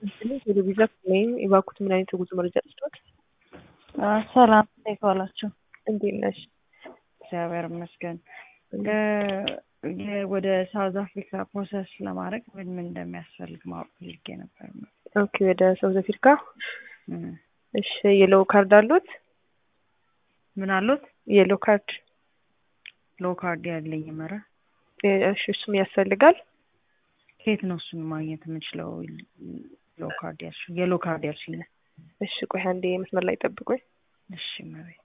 ወደ ቪዛ ወይም የባኩት ምን አይነት የጉዞ መረጃ ልስጦት? ሰላም እንዴት ዋላችሁ? እንዴት ነሽ? እግዚአብሔር ይመስገን። ወደ ሳውዝ አፍሪካ ፕሮሰስ ለማድረግ ምን ምን እንደሚያስፈልግ ማወቅ ፈልጌ ነበር። ኦኬ ወደ ሳውዝ አፍሪካ እሺ። የሎ ካርድ አሉት? ምን አሉት? የሎ ካርድ ሎ ካርድ ያለኝ መረ እሺ፣ እሱም ያስፈልጋል። ከየት ነው እሱን ማግኘት የምንችለው? ሎ ካርድ ያልሽ የሎ ካርድ ያልሽኝ? እሺ፣ ቆይ አንዴ መስመር ላይ ጠብቁኝ። እሺ መቤት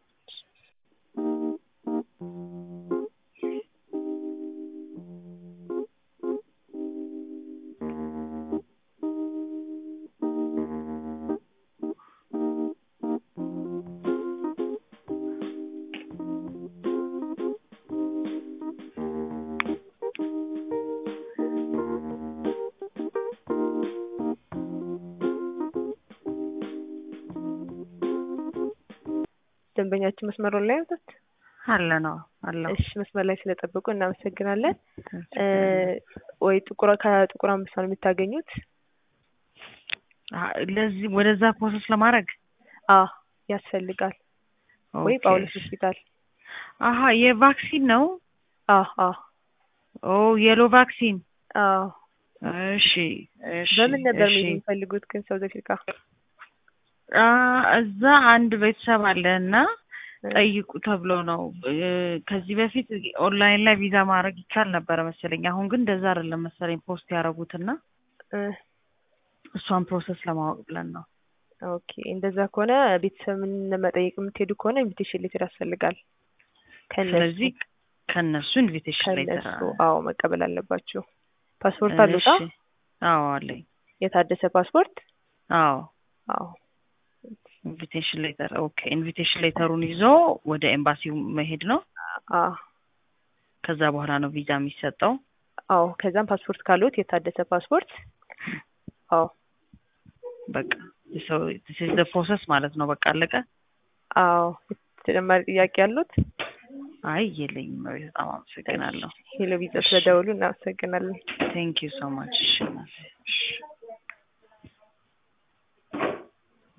ደንበኛችን መስመሩ ላይ ያሉት አለ ነው አለ። እሺ መስመር ላይ ስለጠበቁ እናመሰግናለን። ወይ ጥቁር ከጥቁር አንበሳ ነው የምታገኙት? ለዚህ ወደዛ ፕሮሰስ ለማድረግ አ ያስፈልጋል ወይ ጳውሎስ ሆስፒታል። አሀ የቫክሲን ነው። አ አ ኦ የሎ ቫክሲን። አ እሺ እሺ። በምን ነበር እሺ። መሄድ የሚፈልጉት ግን ሳውዝ አፍሪካ? አ እዛ አንድ ቤተሰብ አለ እና ጠይቁ ተብሎ ነው። ከዚህ በፊት ኦንላይን ላይ ቪዛ ማድረግ ይቻል ነበረ መሰለኝ። አሁን ግን እንደዛ አይደለም መሰለኝ ፖስት ያደረጉትና እ እሷን ፕሮሰስ ለማወቅ ብለን ነው። ኦኬ እንደዛ ከሆነ ቤተሰብን ለመጠየቅ የምትሄዱ ከሆነ ኢንቪቴሽን ሌተር ያስፈልጋል። ከነሱ ስለዚህ ከነሱ ኢንቪቴሽን ሌተር ከነሱ አዎ መቀበል አለባችሁ። ፓስፖርት አሉታ? አዎ አለኝ። የታደሰ ፓስፖርት? አዎ አዎ ኢንቪቴሽን ሌተር ኦኬ። ኢንቪቴሽን ሌተሩን ይዞ ወደ ኤምባሲው መሄድ ነው። አዎ ከዛ በኋላ ነው ቪዛ የሚሰጠው። አዎ ከዛም ፓስፖርት ካሉት የታደሰ ፓስፖርት አዎ በቃ ሰው ፕሮሰስ ማለት ነው። በቃ አለቀ። አዎ ተጨማሪ ጥያቄ ያሉት? አይ የለኝም። በጣም አመሰግናለሁ። ሄሎ ቪዛ ስለደውሉ እናመሰግናለን። ቴንክ ዩ ሶ ማች። እሺ